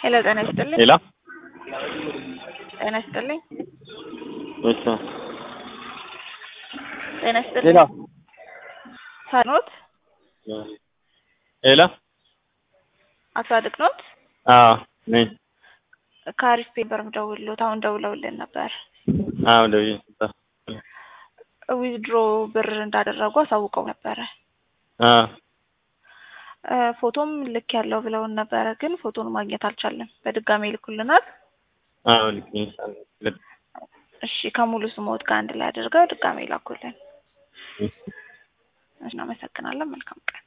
ሄሎ ጤና ይስጥልኝ። ሌላ ጤና ይስጥልኝ። እሺ ጤና ይስጥልኝ። ሌላ ሳኖት ሌላ አቶ አድቅ ኖት አዎ ነኝ። ከአሪፍ ፔፐር ደውሎት አሁን ደውለውልን ነበር። አዎ ደውዬ ነበር። ዊዝድሮ ብር እንዳደረጉ አሳውቀው ነበረ። አዎ እ ፎቶም ልክ ያለው ብለውን ነበረ፣ ግን ፎቶን ማግኘት አልቻለም። በድጋሚ ይልኩልናል። አዎ ልክ ነሽ። እሺ ከሙሉ ስሞት ጋር አንድ ላይ አድርገው ድጋሚ ይላኩልን። እናመሰግናለን። መልካም ቀን